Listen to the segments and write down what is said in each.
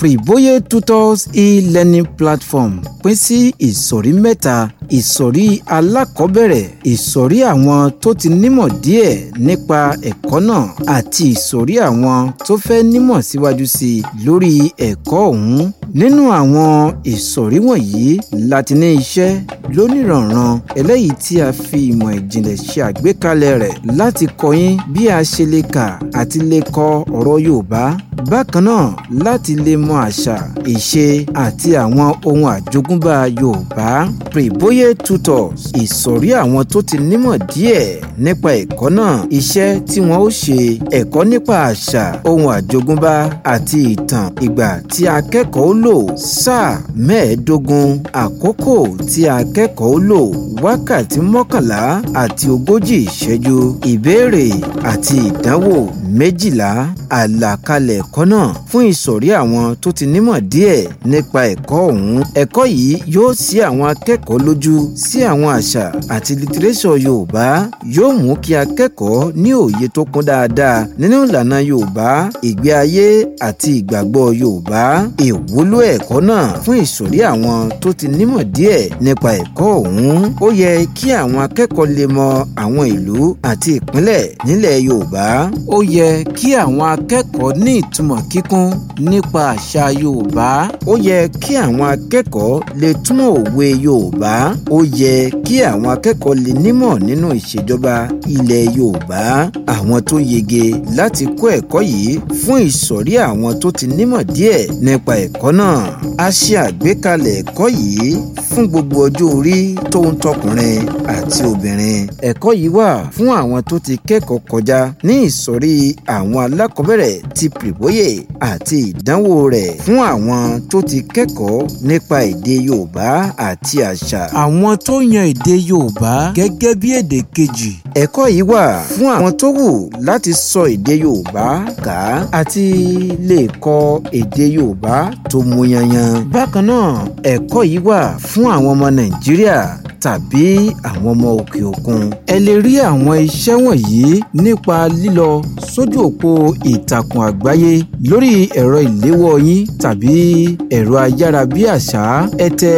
Privoye Tutors e-learning platform pín sí ìsọ̀rí mẹ́ta ìsọ̀rí alákọ̀ọ́bẹ̀rẹ̀ ìsọ̀rí àwọn tó ti nímọ̀ díẹ̀ nípa ẹ̀kọ́ náà àti ìsọ̀rí àwọn tó fẹ́ nímọ̀ síwájú sí i lórí ẹ̀kọ́ ọ̀hún nínú àwọn ìsọ̀rí wọ̀nyí láti ní iṣẹ́ lónìrànran eléyìí tí a fi ìmọ̀ ìjìnlẹ̀ ṣe àgbékalẹ̀ rẹ̀ láti kọ́ yín bí a ṣe lè kà àti lè kọ ọ̀rọ̀ Yorùbá bákan náà láti lè mọ àṣà ìṣe àti àwọn ohun àjogúnbá Yorùbá Privoye Tutors ìsọ̀rí àwọn tó ti nímọ̀ díẹ̀ nípa ẹ̀kọ́ náà iṣẹ́ tí wọ́n ó ṣe ẹ̀kọ́ nípa àṣà ohun àjogúnbá àti ìtàn ìgbà tí akẹ́kọ̀ọ́ lò sáà mẹ́ẹ̀ẹ́dógún àkókò tí akẹ́kọ̀ọ́ lò wákàtí mọ́kànlá àti ogójì ìṣẹ́jú ìbéèrè àti ìdánwò méjìlá àlàkalẹ̀ ẹ̀kọ́ náà fún ìsọ̀rí àwọn tó ti nímọ̀ díẹ̀ nípa ẹ̀kọ́ ọ̀hún ẹ̀kọ́ yìí yóò ṣí àwọn akẹ́kọ̀ọ́ lójú sí àwọn àṣà àti litiréṣọ̀ Yorùbá yóò mú kí akẹ́kọ̀ọ́ ní òye tó kún dáadáa nínú ìlànà Yorùbá ìgbé ayé àti ìgbàgbọ́ Yorùbá ìwúlò ẹ̀kọ́ náà fún ìsọ̀rí àwọn tó ti nímọ̀ díẹ̀ nípa ẹ̀kọ́ ọ̀hún ó yẹ kí àwọn akẹ́kọ̀ọ́ lè mọ àwọn ìlú àti ìpínlẹ̀ nílẹ̀ Yorùbá ó yẹ kí àwọn akẹ́kọ̀ọ́ ní ìtumọ̀ kíkún nípa àṣà Yorùbá ó yẹ kí àwọn akẹ́kọ̀ọ́ lè túmọ̀ òwe Yorùbá ó yẹ kí àwọn akẹ́kọ̀ọ́ lè nímọ̀ nínú ìṣèjọba ilẹ̀ Yorùbá àwọn tó yege láti kọ́ ẹ̀kọ́ yìí fún ìsọ̀rí àwọn tó ti nímọ̀ díẹ̀ nípa ẹ̀kọ́ náà a ṣe àgbékalẹ̀ ẹ̀kọ́ yìí fún gbogbo ọjọ́ orí tó ń tọkùnrin àti obìnrin ẹ̀kọ́ yìí wà fún àwọn tó ti kẹ́kọ̀ọ́ kọjá ní ìsọ̀rí àwọn alákọ̀ọ́bẹ̀rẹ̀ ti Privoye àti ìdánwò rẹ̀ fún àwọn tó ti kẹ́kọ̀ọ́ nípa èdè Yorùbá àti àṣà. àwọn tó yan èdè Yorùbá gẹ́gẹ́ bí èdè kejì. ẹ̀kọ́ yìí wà fún àwọn tó wù láti sọ èdè Yorùbá kà á àti lè kọ èdè Yorùbá tó mú yanyan. bákan náà ẹ̀kọ́ yìí wà fún àwọn ọmọ Nàìjíríà tàbí àwọn ọmọ òkè òkun. ẹ lè rí àwọn iṣẹ́ wọ̀nyí nípa lílọ sójú òpó ìtàkùn àgbáyé lórí ẹ̀rọ ìléwọ́ yín tàbí ẹ̀rọ ayárabíàṣá ẹ tẹ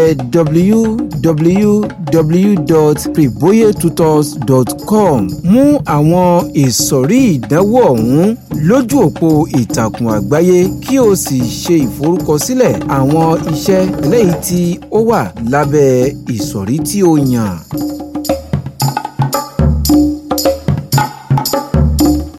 www.privoyetutors.com mú àwọn ìsọ̀rí ìdánwò ọ̀hún lójú òpó ìtàkùn àgbáyé kí o sì ṣe ìforúkọsílẹ̀ àwọn iṣẹ́ eléyìí tí ó wà lábẹ́ ìsọ̀rí tí o yàn.